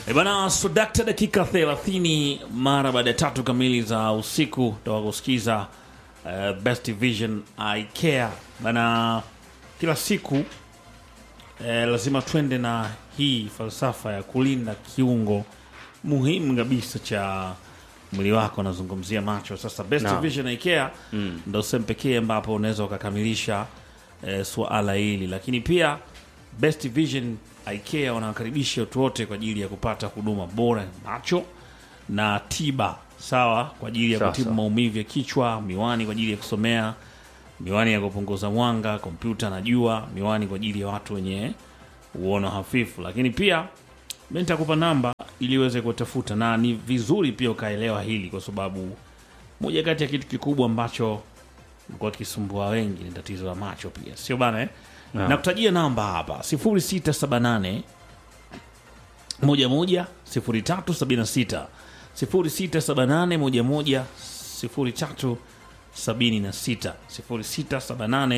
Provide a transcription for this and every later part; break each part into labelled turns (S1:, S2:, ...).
S1: E bana sudakta dakika 30 mara baada ya tatu kamili za usiku toka kusikiza uh, Best Vision I Care bana, kila siku eh, lazima twende na hii falsafa ya kulinda kiungo muhimu kabisa cha mwili wako, nazungumzia macho. Sasa Best
S2: Naam.
S1: Vision I Care ndo sehemu pekee ambapo unaweza ukakamilisha eh, suala hili, lakini pia Best Vision I Care wanawakaribisha watu wote kwa ajili ya kupata huduma bora ya macho na tiba sawa, kwa ajili ya
S2: Sawa,
S1: kutibu
S2: sawa.
S1: maumivu ya kichwa, miwani kwa ajili ya kusomea, miwani ya kupunguza mwanga, kompyuta na jua, miwani kwa ajili ya watu wenye uono hafifu. Lakini pia mi nitakupa namba ili uweze kutafuta, na ni vizuri pia ukaelewa hili, kwa sababu moja kati ya kitu kikubwa ambacho mekuwa kisumbua wengi ni tatizo la macho pia, sio bana eh?
S2: Naam.
S1: Nakutajia namba hapa 0678 11 0376 0678 11 0376 0678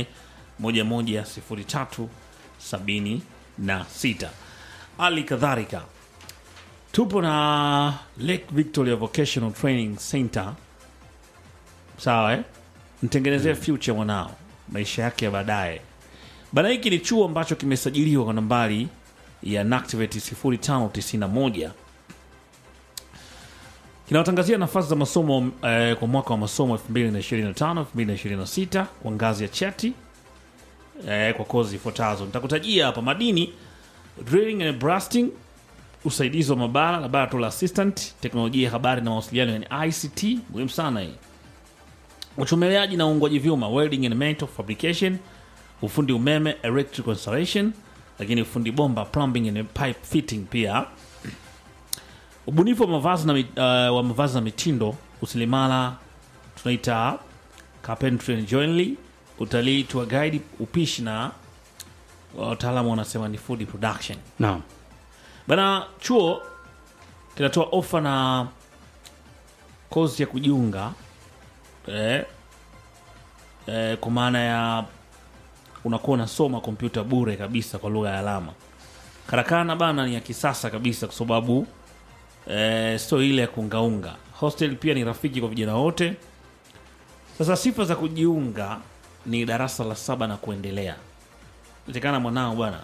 S1: 11 0376. Hali kadhalika tupo na Lake Victoria Vocational Training Center, sawa eh? Mtengenezee future mwanao, maisha yake ya baadaye. Bana, hiki ni chuo ambacho kimesajiliwa kwa nambari ya NACTIVATE 0591 kinawatangazia nafasi za masomo eh, kwa mwaka wa masomo 2025 2026 kwa ngazi ya cheti eh, kwa kozi ifuatazo. Nitakutajia hapa: madini, drilling and blasting, usaidizi wa mabara, laboratory assistant, teknolojia ya habari na mawasiliano, yani ICT, muhimu sana hii uchomeleaji na uungwaji vyuma welding and metal fabrication, ufundi umeme electrical installation, lakini ufundi bomba plumbing and pipe fitting pia ubunifu wa mavazi na, mi- uh, wa mavazi na mitindo, usilimala tunaita carpentry and joinery, utalii, tour guide, upishi na wataalamu wanasema ni food production.
S2: Naam.
S1: Bana, chuo kinatoa ofa na kozi ya kujiunga eh, eh, kwa maana ya unakuwa unasoma kompyuta bure kabisa kwa lugha ya alama. Karakana bana ni ya kisasa kabisa, kwa sababu eh, sio ile ya kuungaunga. Hostel pia ni rafiki kwa vijana wote. Sasa sifa za kujiunga ni darasa la saba na kuendelea. Itekana mwanao bwana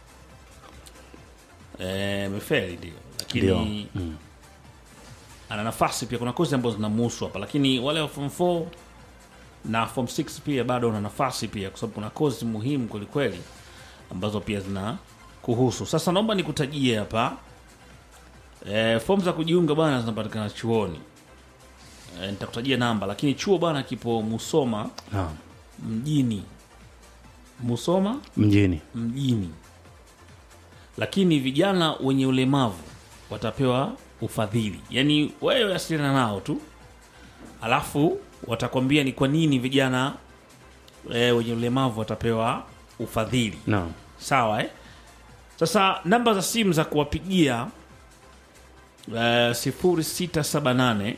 S1: eh, mefeli ndio, lakini
S2: Ndio.
S1: ana nafasi pia. Kuna kozi ambazo zinamuhusu hapa, lakini wale wa form 4 na form 6 pia bado una nafasi pia, kwa sababu kuna kozi muhimu kwelikweli ambazo pia zina kuhusu. Sasa naomba nikutajie hapa e, fomu za kujiunga bwana zinapatikana chuoni. E, nitakutajia namba, lakini chuo bwana kipo Musoma
S2: Naam.
S1: mjini, Musoma
S2: Mjini.
S1: mjini, lakini vijana wenye ulemavu watapewa ufadhili. Yaani wewe wasiliana nao tu, alafu watakwambia ni kwa nini vijana e, wenye ulemavu watapewa ufadhili.
S2: Naam.
S1: Sawa eh? Sasa namba za simu za kuwapigia eh, 0678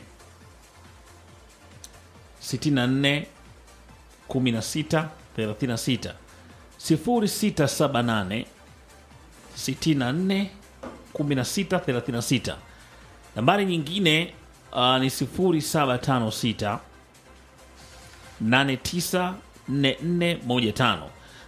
S1: 64 16 36 0678 64 16 36. Nambari nyingine uh, ni 0756 894415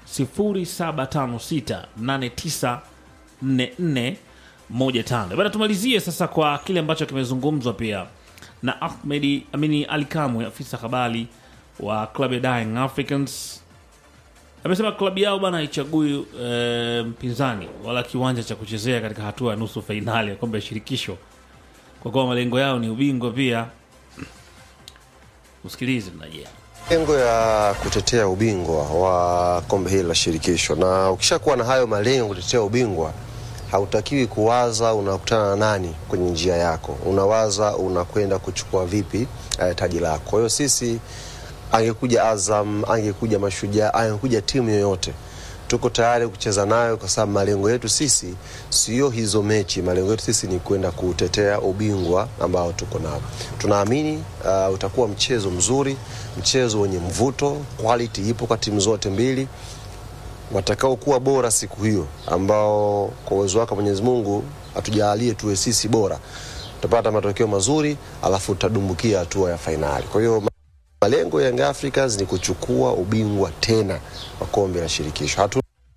S1: 0756894415. Bana, tumalizie sasa kwa kile ambacho kimezungumzwa pia na Ahmedi Amini Ali Kamwe, afisa habari wa klabu ya Dying Africans. Amesema klabu yao bana haichagui eh, mpinzani wala kiwanja cha kuchezea katika hatua ya nusu fainali ya kombe ya shirikisho, kwa kuwa malengo yao ni ubingwa pia. Usikilize mnajia
S3: Lengo ya kutetea ubingwa wa kombe hili la shirikisho, na ukishakuwa na hayo malengo kutetea ubingwa, hautakiwi kuwaza unakutana na nani kwenye njia yako, unawaza unakwenda kuchukua vipi eh, taji lako. Kwa hiyo sisi, angekuja Azam, angekuja Mashujaa, angekuja timu yoyote tuko tayari kucheza nayo kwa sababu malengo yetu sisi sio hizo mechi. Malengo yetu sisi ni kwenda kutetea ubingwa ambao tuko nao. Tunaamini uh, utakuwa mchezo mzuri, mchezo wenye mvuto, quality ipo kwa timu zote mbili watakaokuwa bora siku hiyo, ambao kwa uwezo wake Mwenyezi Mungu atujalie tuwe sisi bora, tutapata matokeo mazuri, alafu tutadumbukia hatua ya fainali. Kwa hiyo malengo ya Young Africans ni kuchukua ubingwa tena wa kombe la shirikisho. Hatu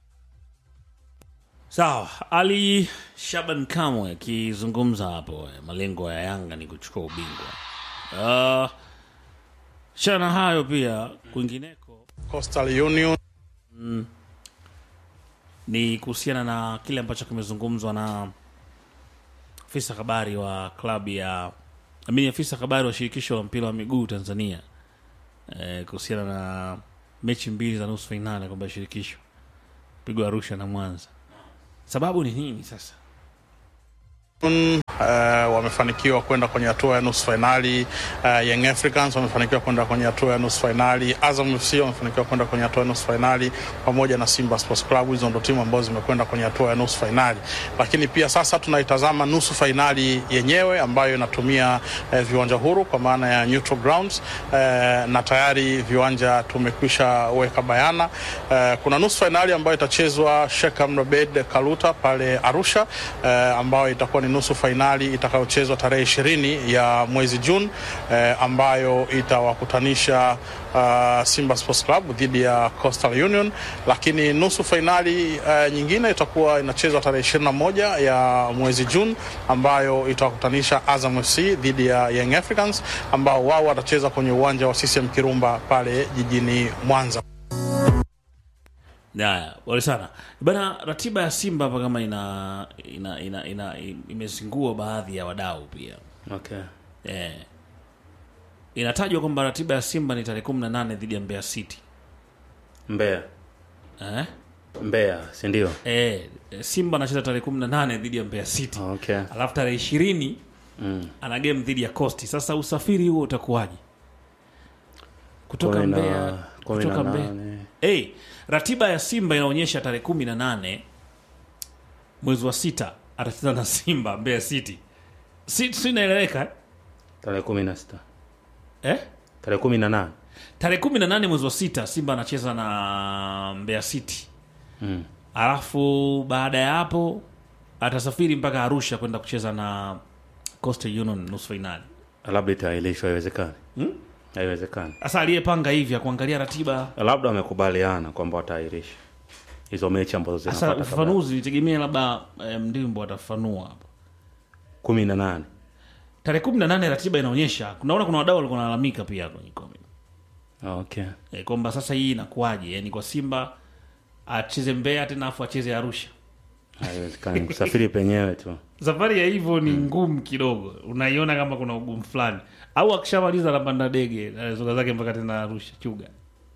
S1: Sawa, Ali Shaban Kamwe akizungumza hapo, eh, malengo ya Yanga ni kuchukua ubingwa. Uh, shana hayo pia kwingineko
S2: Coastal Union
S1: ni kuhusiana na kile ambacho kimezungumzwa na afisa habari wa klabu ya amini afisa habari wa shirikisho la mpira wa miguu Tanzania eh, kuhusiana na mechi mbili za nusu fainali ya kombe la shirikisho pigwa Arusha na Mwanza. Sababu ni nini sasa?
S2: uh, wamefanikiwa kwenda kwenye hatua ya nusu fainali. Uh, Young Africans wamefanikiwa kwenda kwenye hatua ya nusu fainali. Azam FC wamefanikiwa kwenda kwenye hatua ya nusu fainali pamoja na Simba Sports Club. Hizo ndo timu ambazo zimekwenda kwenye hatua ya nusu fainali, lakini pia sasa tunaitazama nusu fainali yenyewe ambayo inatumia eh, viwanja huru kwa maana ya neutral grounds eh, na tayari viwanja tumekwisha weka bayana. Eh, kuna nusu fainali ambayo itachezwa Sheikh Amri Abeid Kaluta pale Arusha eh, ambayo itakuwa ni nusu fainali itakayochezwa tarehe ishirini ya mwezi Juni eh, ambayo itawakutanisha uh, Simba Sports Club dhidi ya Coastal Union, lakini nusu fainali uh, nyingine itakuwa inachezwa tarehe ishirini na moja ya mwezi Juni ambayo itawakutanisha Azam FC dhidi ya Young Africans ambao wao watacheza kwenye uwanja wa CCM Kirumba pale jijini Mwanza.
S1: Haya, pole sana bana. Ratiba ya Simba hapa kama ina, ina, ina, ina imezingua baadhi ya wadau pia
S4: Okay.
S1: eh. Inatajwa kwamba ratiba ya Simba ni tarehe kumi na nane dhidi ya Mbeya City
S4: Mbeya.
S1: eh?
S4: Mbeya, si ndio?
S1: Eh, Simba anacheza tarehe kumi na nane dhidi ya Mbeya City
S4: Okay.
S1: alafu tarehe ishirini
S4: Mm.
S1: ana game dhidi ya Coast. Sasa usafiri huo utakuwaje kutoka
S4: Kumi na-
S1: Mbeya
S4: kumi na
S1: kutoka Mbeya?
S4: nane.
S1: Hey, ratiba ya Simba inaonyesha tarehe kumi na nane mwezi wa sita atacheza na Simba Mbeya City. Si, si inaeleweka eh?
S4: Tarehe kumi na sita.
S1: eh?
S4: Tarehe kumi na nane.
S1: Tarehe kumi na nane mwezi wa sita Simba anacheza na Mbeya City,
S4: Mm.
S1: alafu baada ya hapo atasafiri mpaka Arusha kwenda kucheza na Coastal Union nusu fainali.
S4: Labda itaahirishwa, haiwezekani.
S1: Hmm?
S4: Haiwezekani.
S1: Sasa aliyepanga hivi akuangalia ratiba
S4: Labda wamekubaliana kwamba wataahirisha hizo mechi ambazo
S1: sasa,
S4: zinafuata kabla.
S1: ufafanuzi nitegemea labda eh, Mdimbo atafafanua hapo.
S4: kumi na nane.
S1: Tarehe kumi na nane ratiba inaonyesha, kunaona kuna wadau walikuwa wanalalamika pia kwenye comment
S4: Okay.
S1: e, kwamba sasa hii inakuwaje, yani kwa Simba acheze Mbeya tena afu acheze Arusha.
S4: Haiwezekani kusafiri penyewe tu.
S1: Safari ya hivyo ni ngumu kidogo, unaiona kama kuna ugumu fulani, au akishamaliza anapanda ndege anazoga zake mpaka tena Arusha chuga.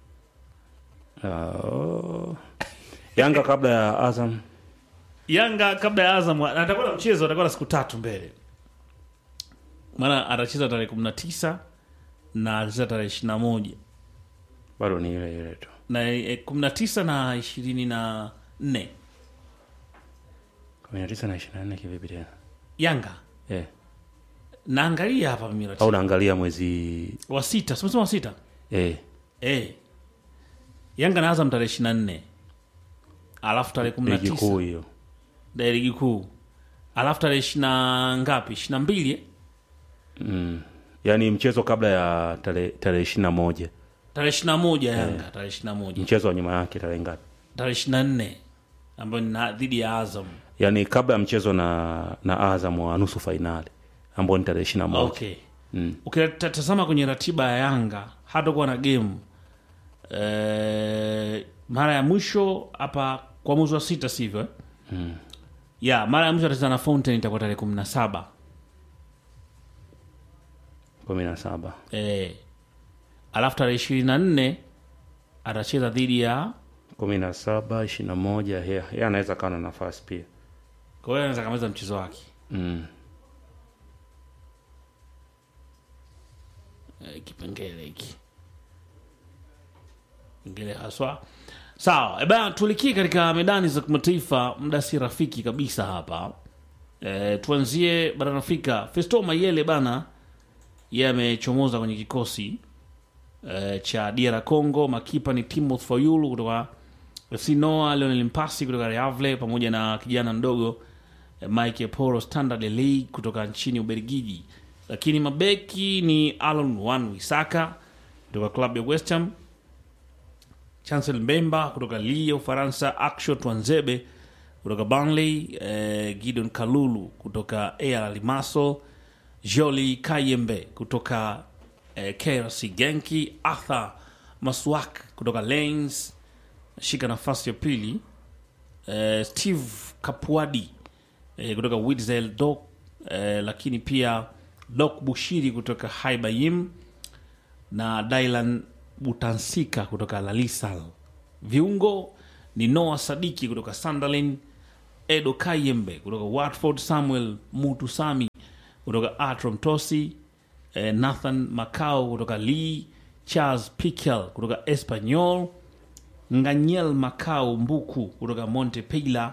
S4: Oh. Yanga kabla ya Azam.
S1: Yanga kabla ya Azam na atakuwa na mchezo, atakuwa na siku tatu mbele, maana atacheza tarehe kumi na tisa na atacheza tarehe ishirini na moja
S4: Bado ni ile ile tu.
S1: na eh, kumi na tisa na ishirini na nne
S4: kumi na tisa na ishirini na nne kivipi tena?
S1: Yanga
S4: Eh.
S1: naangalia hapa mimi
S4: Au
S1: ratiba
S4: unaangalia mwezi
S1: wa sita, simesema wa sita
S4: eh.
S1: eh. Yanga na Azam tarehe ishirini na nne alafu tarehe kumi na
S4: ligi
S1: tisa
S4: kuu hiyo.
S1: da ligi kuu alafu tarehe ishirini na ngapi, ishirini na mbili eh?
S4: Mm. Yaani mchezo kabla ya tarehe tarehe ishirini na moja
S1: tarehe ishirini na moja Yanga tarehe ishirini na moja
S4: mchezo wa nyuma yake tarehe ngapi?
S1: tarehe ishirini na nne ambayo ni na- dhidi ya Azam.
S4: Yaani kabla ya mchezo na na Azam wa nusu fainali ambao ni tarehe ishirini na moja
S1: Okay,
S4: Mm.
S1: ukitazama kwenye ratiba ya Yanga hatakuwa na game eh, mara ya mwisho hapa kwa mwezi wa sita, sivyo eh?
S4: Mm.
S1: ya mara ya mwisho atacheza na Fountain itakuwa tarehe kumi na saba
S4: kumi na saba
S1: eh, alafu tarehe ishirini na nne atacheza dhidi ya
S4: kumi na saba ishirini na moja yeye yeye anaweza kawa na nafasi pia
S1: kwa hiyo anaweza kamaliza mchezo wake
S4: mm.
S1: eh, kipengele hiki kipengele haswa sawa. E bana, tulikie katika medani za kimataifa, muda si rafiki kabisa hapa. E, tuanzie barani Afrika. Festo Mayele bana, yeye amechomoza kwenye kikosi e, cha DR Congo. Makipa ni Timothy Fayulu kutoka FC Noa Lionel Mpasi kutoka Reavle pamoja na kijana mdogo eh, Mike Poro Standard League kutoka nchini Ubelgiji. Lakini mabeki ni Alon Wan Wisaka kutoka klabu ya West Ham, Chancel Mbemba kutoka Lille ya Ufaransa, Aksho Twanzebe kutoka Burnley, eh, Gideon Kalulu kutoka AR Limassol, Joli Kayembe kutoka eh, KRC Genki, Arthur Maswak kutoka Lens shika nafasi ya pili eh, Steve Kapuadi eh, kutoka Witzel Dok eh, lakini pia Dok Bushiri kutoka Haibayim na Dylan Butansika kutoka Lalisal. Viungo ni Noah Sadiki kutoka Sunderland, Edo Kayembe kutoka Watford, Samuel Mutusami kutoka Atrom Tosi, eh, Nathan Macau kutoka Lee, Charles Piquel kutoka Espanyol, Nganyel Macau Mbuku kutoka Montepila,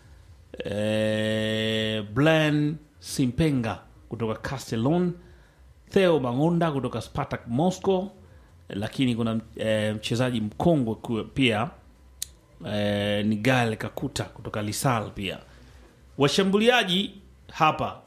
S1: eh, Blan Simpenga kutoka Castellon, Theo Bangonda kutoka Spartak Moscow, lakini kuna eh, mchezaji mkongwe ku- pia eh, ni Gal Kakuta kutoka Lisal pia. Washambuliaji hapa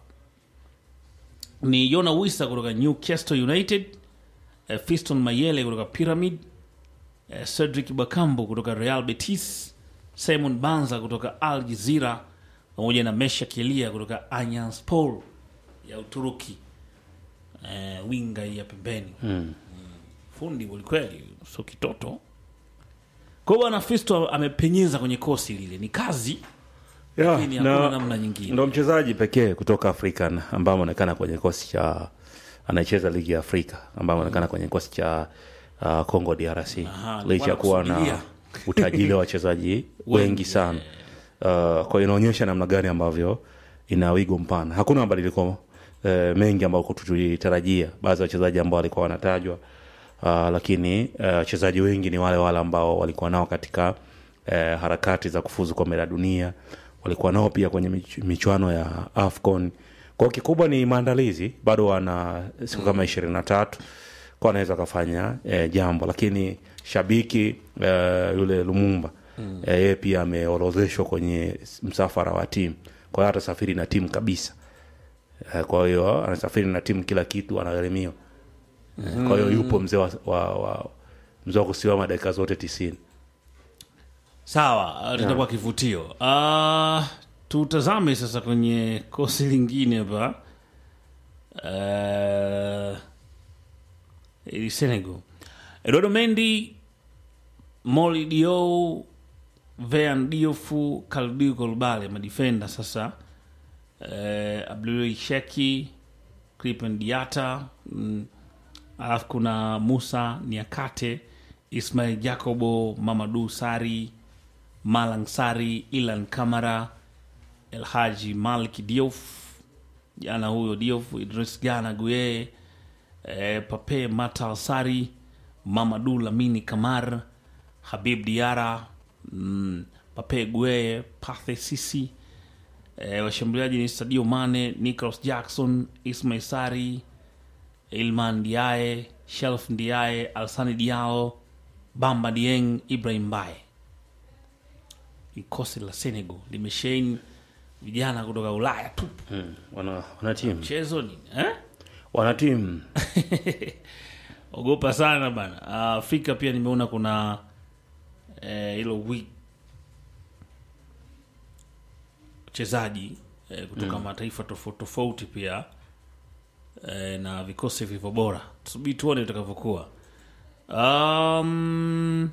S1: ni Yona Wisa kutoka Newcastle United, eh, Fiston Mayele kutoka Pyramid, eh, Cedric Bakambu kutoka Real Betis, Simon Banza kutoka Al Jazeera pamoja na Mesha Kelia kutoka Anyaspor ya Uturuki. Eh, winga hii ya pembeni
S4: Mm.
S1: fundi kwelikweli, sio kitoto. Kwa hiyo bwana Fisto amepenyeza kwenye kosi lile, ni kazi
S4: Yeah,
S1: lakini hakuna
S4: na-
S1: namna nyingine.
S4: ndo mchezaji pekee kutoka Afrika na- ambaye ameonekana kwenye kikosi cha anayecheza ligi ya Afrika ambaye ameonekana kwenye kikosi cha uh, Congo DRC
S1: Aha,
S4: licha ya kuwa na
S1: wanakusubiria.
S4: utajiri wa wachezaji wengi sana. Uh, kwa hiyo inaonyesha namna gani ambavyo ina wigo mpana. Hakuna mabadiliko uh, mengi ambayo tulitarajia. Baadhi ya wachezaji ambao walikuwa wanatajwa uh, lakini uh, wachezaji wengi ni wale wale ambao walikuwa nao katika uh, harakati za kufuzu kombe la dunia, walikuwa nao pia kwenye mich- michuano ya AFCON. Kwa hiyo kikubwa ni maandalizi, bado wana siku kama ishirini na tatu kwa wanaweza wakafanya eh, jambo, lakini shabiki eh, yule Lumumba mm. eh, yeye pia ameorodheshwa kwenye msafara wa timu, kwa hiyo atasafiri na timu kabisa. Eh, kwa hiyo anasafiri na timu, kila kitu anagharimiwa. Eh, Kwa hiyo yupo mzee wa, wa, wa mzee wa kusimama dakika zote tisini.
S1: Sawa, uh, litakuwa kivutio. Uh, tutazame sasa kwenye kosi lingine hapa uh, ili Senegal. Eduardo Mendy, Moli Dio, Vean Diofu, Kaldiu Kolbale madifenda sasa uh, Abdul Sheki, Crippen Diata mm, alafu kuna Musa Niakate, Ismail Jacobo, Mamadu Sari, Malang Sari, Ilan Kamara, Elhaji Malik Diouf, jana huyo Diouf, Idris Gana Guye, eh, Pape Matal Sari, Mamadu Lamini Kamar, Habib Diara, mm, Pape Gueye, Pathe Sisi, eh, washambuliaji ni Sadio Mane, Nicholas Jackson, Ismail Sari, Ilman Diaye, Shelf Diaye, Alsani Diao, Bamba Dieng, Ibrahim Baye. Kosi la Senegal limesheheni vijana kutoka Ulaya tu.
S4: Mm. Wana, wana timu
S1: Mchezo nini eh?
S4: wana timu
S1: Ogopa sana bana. Ah, Afrika pia nimeona kuna eh, hilo wi wachezaji eh, kutoka mataifa tofauti tofauti pia eh, na vikosi vilivyo bora. Tusubiri tuone itakavyokuwa. Um,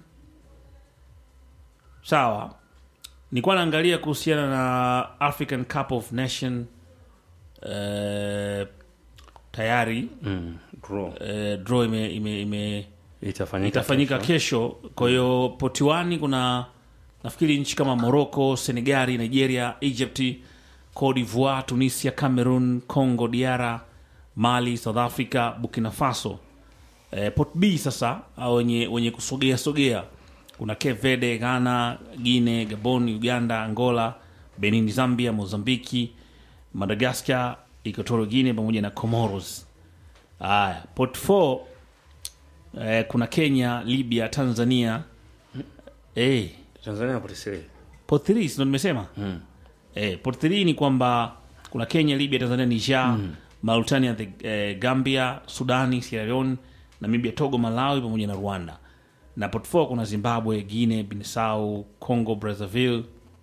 S1: sawa, nilikuwa naangalia kuhusiana na African Cup of Nation eh, tayari
S4: mm. draw
S1: eh, draw ime, ime, ime
S4: itafanyika
S1: itafanyika
S4: kesho.
S1: kesho. Kwa hiyo potiwani kuna nafikiri nchi kama Morocco, Senegali, Nigeria, Egypt, Cote d'Ivoire, Tunisia, Cameroon, Congo DR, Mali, South Africa, Burkina Faso. Eh, pot B sasa au wenye, wenye kusogea sogea kuna Cape Verde, Ghana, Guinea, Gabon, Uganda, Angola, Benin, Zambia, Mozambiki, Madagascar, Equatorial Guinea pamoja na Comoros. Haya, pot 4 eh, kuna Kenya, Libya, Tanzania. Eh,
S4: Tanzania Police
S1: Port 3 ndo nimesema
S4: mm.
S1: eh, Port 3 ni kwamba kuna Kenya, Libya, Tanzania, Niger, mm. Mauritania, the, eh, Gambia, Sudani, Sierra Leone, Namibia, Togo, Malawi pamoja na Rwanda. Na Port 4 kuna Zimbabwe, Guinea, Bissau, Congo, Brazzaville,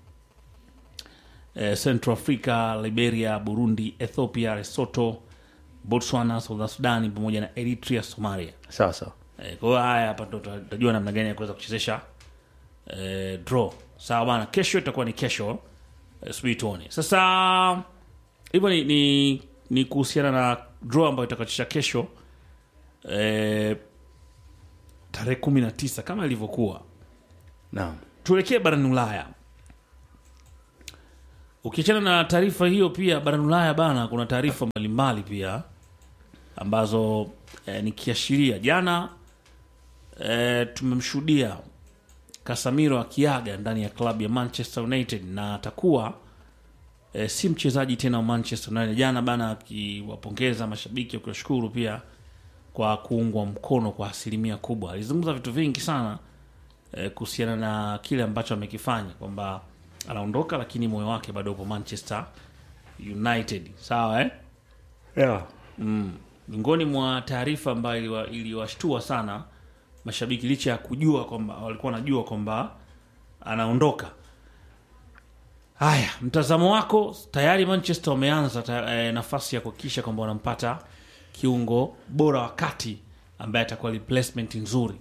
S1: eh, Central Africa, Liberia, Burundi, Ethiopia, Lesotho, Botswana, South Sudan pamoja na Eritrea, Somalia.
S4: sawa sawa
S1: Eh, kwa hiyo haya hapa ndo tutajua namna gani ya kuweza kuchezesha eh, draw. Sawa bana, kesho itakuwa ni kesho eh, subiri tuone. Sasa hivyo ni, ni, ni kuhusiana na draw ambayo itakatisha kesho eh, tarehe kumi na tisa kama ilivyokuwa.
S4: naam
S1: Tuelekee barani Ulaya. Ukiachana na taarifa hiyo, pia barani Ulaya bana, kuna taarifa mbalimbali pia ambazo eh, nikiashiria jana eh, tumemshuhudia Casemiro akiaga ndani ya klabu ya Manchester United na atakuwa eh, si mchezaji tena wa Manchester United. Jana bana akiwapongeza mashabiki wakiwashukuru pia kwa kuungwa mkono kwa asilimia kubwa. Alizungumza vitu vingi sana eh, kuhusiana na kile ambacho amekifanya kwamba anaondoka, lakini moyo wake bado upo Manchester United. Sawa eh?
S4: yeah.
S1: miongoni mwa taarifa ambayo iliwa- iliwashtua sana mashabiki licha ya kujua kwamba walikuwa wanajua kwamba anaondoka. Haya, mtazamo wako, tayari Manchester wameanza ta, eh, nafasi ya kuhakikisha kwamba wanampata kiungo bora wa kati ambaye atakuwa replacement nzuri.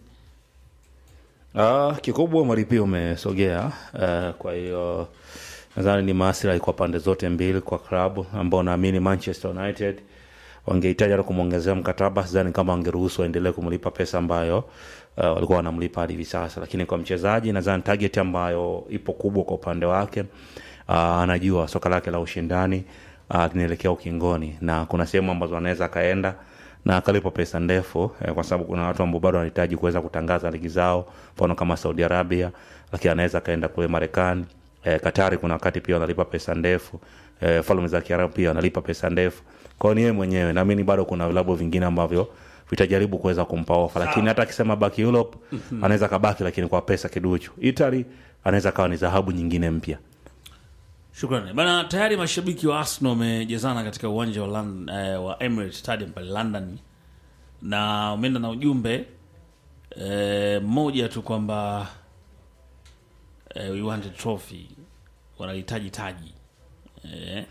S4: Ah, kikubwa maripio umesogea uh, kwa hiyo nadhani ni maslahi kwa pande zote mbili kwa klabu ambao naamini Manchester United wangehitaji hata kumwongezea mkataba, sidhani kama wangeruhusu waendelee kumlipa pesa ambayo uh, walikuwa wanamlipa hadi hivi sasa, lakini kwa mchezaji nadhani target ambayo ipo kubwa kwa upande wake uh, anajua soka lake la ushindani uh, linaelekea ukingoni na kuna sehemu ambazo anaweza akaenda na akalipa pesa ndefu eh, kwa sababu kuna watu ambao bado wanahitaji kuweza kutangaza ligi zao, mfano kama Saudi Arabia, lakini anaweza akaenda kule Marekani. Eh, Katari kuna wakati pia wanalipa pesa ndefu. Eh, falme za Kiarabu pia wanalipa pesa ndefu. Kwa hiyo ni yeye mwenyewe, naamini bado kuna vilabu vingine ambavyo vitajaribu kuweza kumpa ofa, lakini hata akisema baki Europe anaweza kabaki, lakini kwa pesa kiduchu. Italy anaweza kawa ni dhahabu nyingine mpya.
S1: Shukrani bana. Tayari mashabiki wa Arsenal wamejazana katika uwanja wa, Lon- eh, wa Emirates Stadium pale London, na wameenda na ujumbe eh, mmoja tu kwamba eh, we want a trophy, wanahitaji taji eh,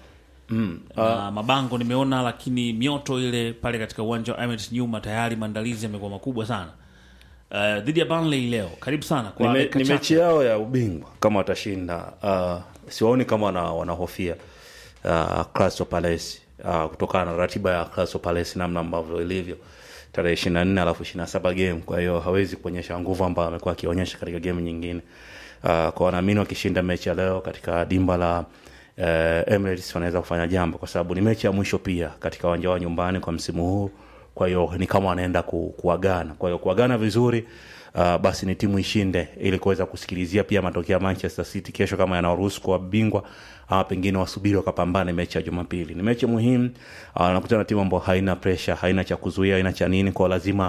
S1: na mabango nimeona, lakini mioto ile pale katika uwanja wa Emirates nyuma, tayari maandalizi yamekuwa makubwa sana eh, dhidi ya Burnley leo. Karibu sana kwa
S4: Ni me-
S1: dakika
S4: ni
S1: chache.
S4: mechi yao ya ubingwa kama watashinda. Uh, siwaoni kama wana, wanahofia uh, Crystal Palace uh, kutokana na ratiba ya Crystal Palace namna ambavyo ilivyo tarehe ishirini na nne alafu ishirini na saba game. Kwa hiyo hawezi kuonyesha nguvu ambayo amekuwa akionyesha katika game nyingine. Uh, kwa wanaamini wakishinda mechi ya leo katika dimba la uh, Emirates wanaweza kufanya jambo, kwa sababu ni mechi ya mwisho pia katika uwanja wa nyumbani kwa msimu huu kwa hiyo ni kama wanaenda ku, kuagana kwa hiyo kuagana vizuri uh, basi ni timu ishinde ili kuweza kusikilizia pia matokeo ya manchester city kesho kama yanaruhusu kuwa bingwa ama pengine wasubiri wakapambane mechi ya jumapili ni mechi muhimu uh, nakutana na timu ambayo haina presha haina cha kuzuia haina cha nini kwao lazima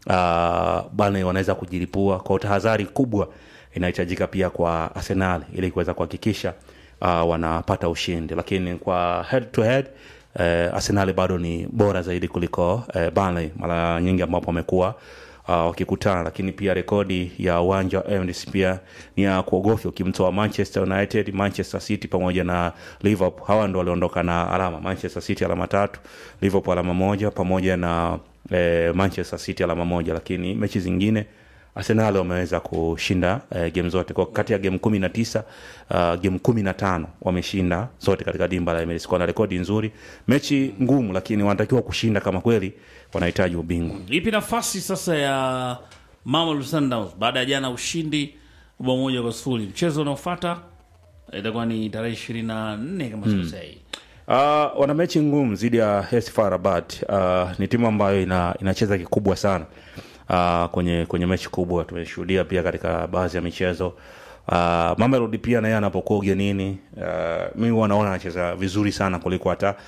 S4: uh, bana wanaweza kujilipua kwa tahadhari kubwa inahitajika pia kwa arsenal ili kuweza kuhakikisha uh, wanapata ushindi lakini kwa head to head eh, Arsenal bado ni bora zaidi kuliko eh, Burnley mara nyingi ambapo wamekuwa uh, wakikutana, lakini pia rekodi ya uwanja wa Emirates pia ni ya kuogofya ukimtoa Manchester United, Manchester City pamoja na Liverpool. Hawa ndo waliondoka na alama, Manchester City alama tatu, Liverpool alama moja pamoja na eh, Manchester City alama moja, lakini mechi zingine Arsenal wameweza kushinda uh, game zote kwa kati ya game kumi na tisa uh, game kumi na tano wameshinda zote katika dimba la Emirates. Kwa na rekodi nzuri, mechi ngumu, lakini wanatakiwa kushinda kama kweli wanahitaji ubingwa.
S1: Ipi nafasi sasa ya Mamelodi Sundowns baada ya jana ushindi bao moja kwa sifuri? Mchezo unaofuata itakuwa ni tarehe ishirini na nne kama sikosei.
S4: Uh, wana mechi ngumu dhidi ya AS FAR Rabat. Uh, ni timu ambayo ina, inacheza kikubwa sana uh, kwenye kwenye mechi kubwa. Tumeshuhudia pia katika baadhi ya michezo uh, Mamelodi pia naye anapokuwa ugenini uh, mimi huwa naona anacheza vizuri sana kuliko hata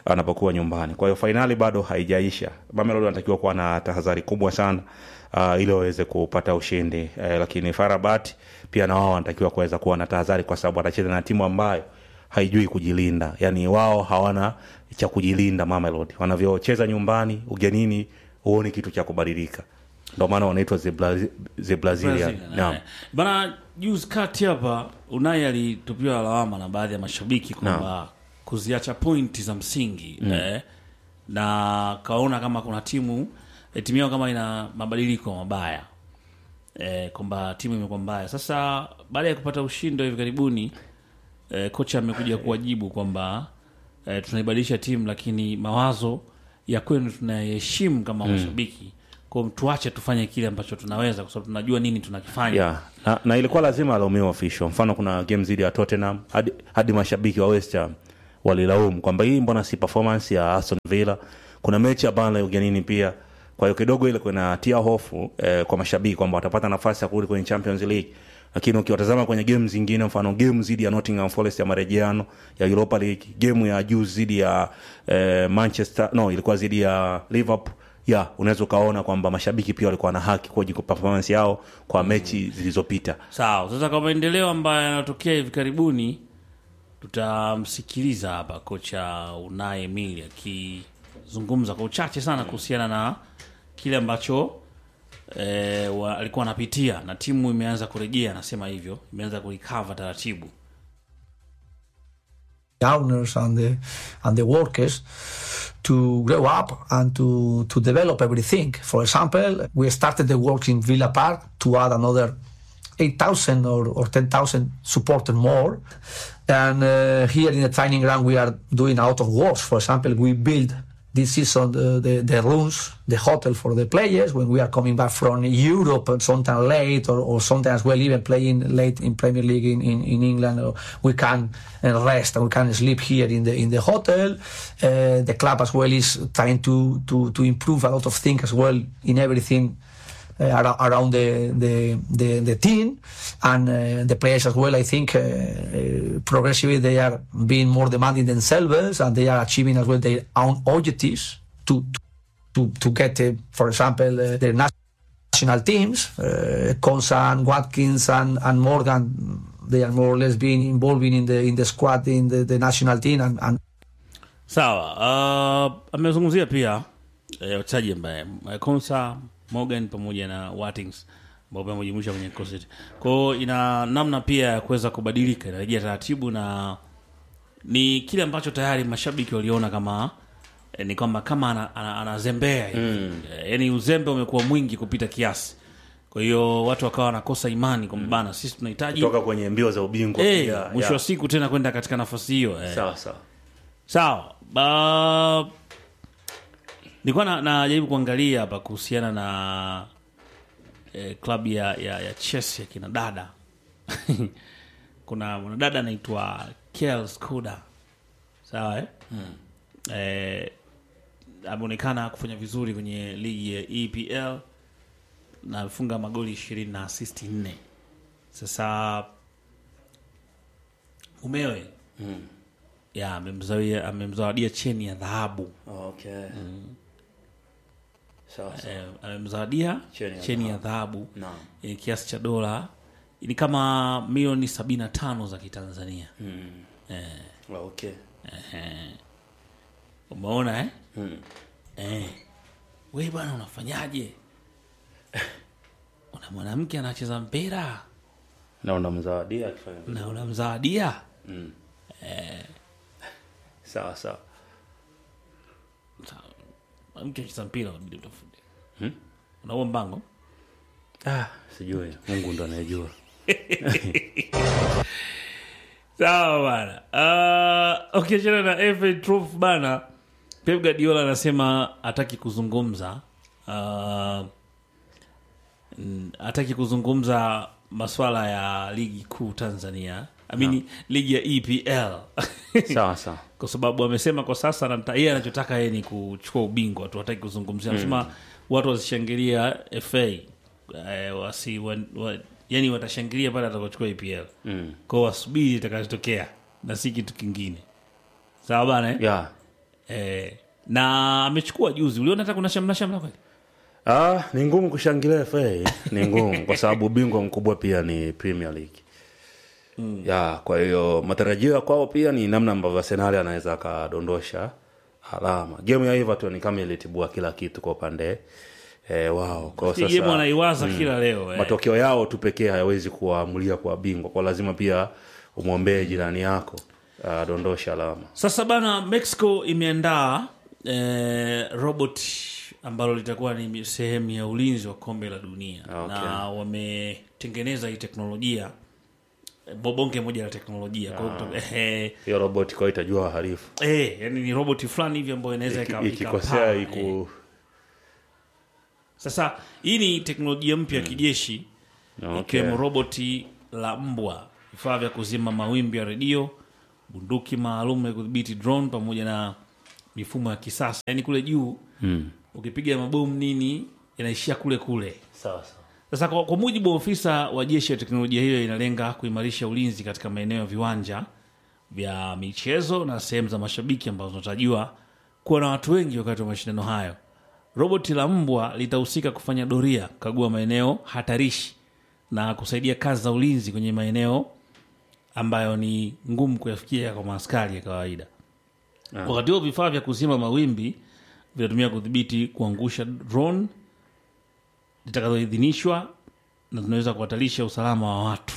S4: anapokuwa nyumbani kwa hiyo fainali bado haijaisha mamelodi wanatakiwa kuwa na tahadhari kubwa sana uh, ili waweze kupata ushindi eh, lakini farabat pia na wao wanatakiwa kuweza kuwa na tahadhari kwa sababu watacheza na timu ambayo haijui kujilinda yani wao hawana cha kujilinda mamelodi wanavyocheza nyumbani ugenini huoni kitu cha kubadilika ndo maana wanaitwa the, Bra- the brazilian
S1: Brazil,
S4: Naam.
S1: eh. bana juzi kati hapa unai alitupiwa lawama na baadhi ya mashabiki kwamba kuziacha pointi za msingi eh, na kaona kama kuna timu eh, timu yao kama ina mabadiliko mabaya eh, kwamba timu imekuwa mbaya sasa baada ya kupata ushindi wa hivi karibuni eh, kocha amekuja kuwajibu kwamba eh, tunaibadilisha timu lakini mawazo ya kwenu tunayaheshimu kama mashabiki kwao tuache tufanye kile ambacho tunaweza kwa sababu tunajua nini tunakifanya
S4: yeah. na, na ilikuwa lazima alaumiwe official mfano kuna game zidi ya tottenham hadi, hadi mashabiki wa west ham walilaumu kwamba hii mbona si performance ya aston villa kuna mechi ya Burnley ugenini pia kwa hiyo kidogo ile kunatia hofu eh, kwa mashabiki kwamba watapata nafasi ya kurudi kwenye champions league lakini ukiwatazama kwenye game zingine mfano game zidi ya nottingham forest ya marejeano ya europa league game ya juu zidi ya eh, manchester no ilikuwa zidi ya liverpool ya unaweza ukaona kwamba mashabiki pia walikuwa na haki kuji performance yao kwa mechi zilizopita
S1: sawa sasa kwa maendeleo ambayo yanatokea hivi karibuni tutamsikiliza hapa kocha unaye emili akizungumza kwa uchache sana kuhusiana na kile ambacho e, wa, alikuwa anapitia na timu imeanza kurejea anasema hivyo imeanza kurikava taratibu
S5: the owners and the and the workers to grow up and to to develop everything. For example, we started the work in Villa Park to add another 8,000 or, or 10,000 supporters more. And uh, here in the training ground, we are doing a lot of works. For example, we build this season the, the, the rooms, the hotel for the players when we are coming back from Europe and sometimes late or, or sometimes well even playing late in Premier League in, in, in England or we can uh, rest and we can sleep here in the in the hotel. Uh, the club as well is trying to, to, to improve a lot of things as well in everything uh, ar- around the, the, the, the team and uh, the players as well. I think uh, uh, progressively they are being more demanding themselves and they are achieving as well their own objectives to to, to get, uh, for example, uh, the national teams. Uh, Konsa and Watkins and, and Morgan, they are more or less being involved in the in the squad in the, the national team and, and
S1: sawa uh, amezungumzia pia eh, wachezaji ambaye eh, Konsa Morgan pamoja na Watkins ambao pia wamejumuisha kwenye kikosi kwao ina namna pia ya kuweza kubadilika inarejea taratibu na ni kile ambacho tayari mashabiki waliona kama eh, ni kwamba kama ana- ana- anazembea ana mm. yani uzembe umekuwa mwingi kupita kiasi kwa hiyo watu wakawa wanakosa imani kwamba bana sisi tunahitaji
S4: toka kwenye mbio za ubingwa
S1: Eh,
S4: pia,
S1: mwisho
S4: ya.
S1: wa siku tena kwenda katika nafasi hiyo eh.
S4: sawa sawa
S1: sawa ba... nilikuwa na- najaribu kuangalia hapa kuhusiana na eh, klabu ya, ya, ya chess ya kina dada kuna mwanadada anaitwa Kel Skoda sawa eh? eh, ameonekana kufanya vizuri kwenye ligi ya EPL na amefunga magoli ishirini na asisti nne sasa mumewe ya amemzawadia amemzawadia cheni ya dhahabu
S4: okay. sawa sawa
S1: eh, amemzawadia
S4: Cheni ya
S1: cheni ya dhahabu
S4: Naam.
S1: yenye kiasi cha dola ni kama milioni sabini na tano za kitanzania
S4: okay.
S1: umeona eh? Eh. we bwana unafanyaje una mwanamke anacheza mpira
S4: na unamzawadia akifanya vizuri.
S1: na unamzawadia
S4: sawa sawa
S1: Sawa. mwanamke anacheza mpira unabidi utafute unauo mbango
S4: ah, sijui mungu ndo anayejua
S1: sawa bana uh, ukiachana na FA Trophy bana Pep Guardiola anasema hataki kuzungumza uh, mm, hataki kuzungumza maswala ya ligi kuu Tanzania amini ligi ya EPL
S4: sawa sawa
S1: kwa sababu amesema kwa sasa anata- yeye anachotaka yeye ni kuchukua ubingwa tu hataki kuzungumzia anasema watu wasishangilia FA eh, wasi wa, wa, yani watashangilia pale atakapochukua EPL
S4: mm.
S1: kwao wasubiri itakachotokea na si kitu kingine sawa bana eh?
S4: yeah.
S1: eh, na amechukua juzi uliona hata kuna shamla shamla kweli
S4: Ah, ni ngumu kushangilia FA, ni ngumu kwa sababu bingwa mkubwa pia ni Premier League. Mm. Ya, kwa hiyo matarajio ya kwao pia ni namna ambavyo Arsenal anaweza akadondosha alama. Game ya Everton kama ilitibua kila kitu kwa upande eh, wao. Kwa hiyo
S1: Hii game
S4: sasa
S1: wanaiwaza kila leo eh.
S4: matokeo yao tu pekee hayawezi kuwaamulia kwa bingwa, kwa lazima pia umwombee jirani yako adondosha alama.
S1: Sasa bana, Mexico imeandaa eh, robot ambalo litakuwa ni sehemu ya ulinzi wa kombe la dunia
S4: Okay.
S1: na wametengeneza hii teknolojia eh, bonge moja la teknolojia kwa hiyo kutoka- eh,
S4: Hiyo robot kwa hiyo itajua wahalifu.
S1: eh, yani ni robot fulani hivi ambayo inaweza ika-
S4: Iki- Ikikosea
S1: ikapaa, eh.
S4: iku
S1: Sasa hii ni teknolojia mpya ya kijeshi
S4: Okay.
S1: ikiwemo roboti la mbwa, vifaa vya kuzima mawimbi ya redio, bunduki maalum ya kudhibiti drone, pamoja na mifumo ya kisasa. Yaani kule juu
S4: Mm.
S1: ukipiga mabomu nini inaishia kule kule.
S4: Sawa sawa.
S1: Sasa kwa, kwa mujibu wa ofisa wa jeshi ya teknolojia hiyo inalenga kuimarisha ulinzi katika maeneo ya viwanja vya michezo na sehemu za mashabiki ambazo zinatarajiwa kuwa na watu wengi wakati wa mashindano hayo. Roboti la mbwa litahusika kufanya doria, kukagua maeneo hatarishi na kusaidia kazi za ulinzi kwenye maeneo ambayo ni ngumu kuyafikia kwa maaskari ya kawaida. Wakati huo vifaa vya kuzima mawimbi vinatumia kudhibiti kuangusha drone zitakazoidhinishwa na zinaweza kuhatarisha usalama wa watu.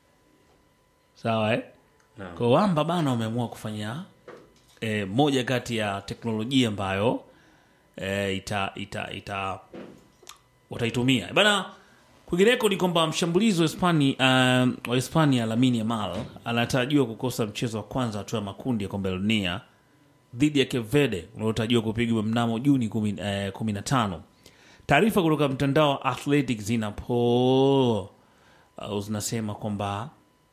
S1: Sawa eh? Kwa wamba bana wameamua kufanya eh, moja kati ya teknolojia ambayo eh, ita, ita, ita wataitumia bana. Kwingineko ni kwamba mshambulizi wa Hispania, um, wa Hispania Lamine Yamal anatarajiwa kukosa mchezo wa kwanza hatua ya makundi ya kombe la dunia dhidi ya Cape Verde unaotarajiwa kupigwa mnamo Juni kumi eh, kumi na tano. Taarifa kutoka mtandao wa Athletic zinapo au zinasema kwamba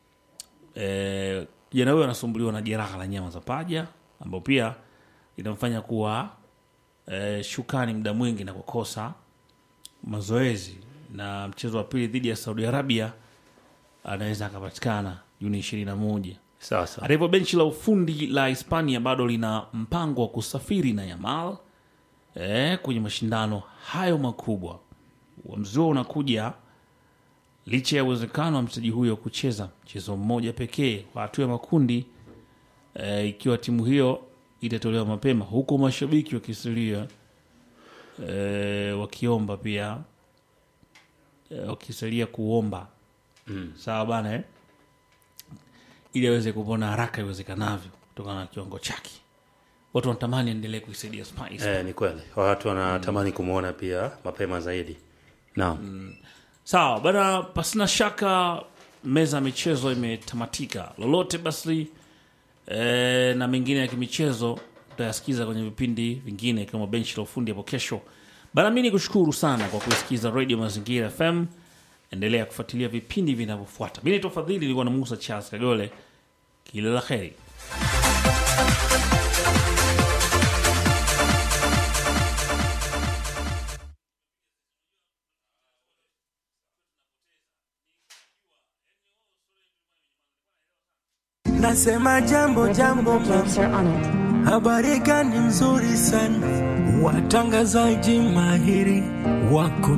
S1: eh, kijana huyo anasumbuliwa na jeraha la nyama za paja ambao pia inamfanya kuwa eh, shukani muda mwingi na kukosa mazoezi, na mchezo wa pili dhidi ya Saudi Arabia anaweza akapatikana Juni ishirini na moja.
S4: Sawa sawa.
S1: Hata hivyo benchi la ufundi la Hispania bado lina mpango wa kusafiri na Yamal eh, kwenye mashindano hayo makubwa. Uamuzi huo unakuja licha ya uwezekano wa mchezaji huyo kucheza mchezo mmoja pekee wa hatua ya makundi eh, ikiwa timu hiyo itatolewa mapema, huku mashabiki wakisalia eh, wakiomba pia eh, wakisalia kuomba mm. Sawa bana eh? ili aweze kupona haraka iwezekanavyo kutokana na kiwango chake. Watu wanatamani endelee kuisaidia Spice.
S4: Eh, ni kweli watu wanatamani kumwona pia mapema zaidi. Naam.
S1: Sawa bana, pasina shaka meza ya michezo imetamatika. Lolote basi e, na mengine ya kimichezo utayasikiza kwenye vipindi vingine ikiwemo benchi la ufundi hapo kesho. Bana, mi ni kushukuru sana kwa kuisikiza Radio Mazingira FM. Endelea kufuatilia vipindi vinavyofuata. Mi naitwa Fadhili, nilikuwa na Musa Charles Kagole. Kila la heri.
S6: Nasema jambo jambo
S7: Jokes
S6: mama,
S7: are on it.
S6: habari gani nzuri sana, watangazaji mahiri wako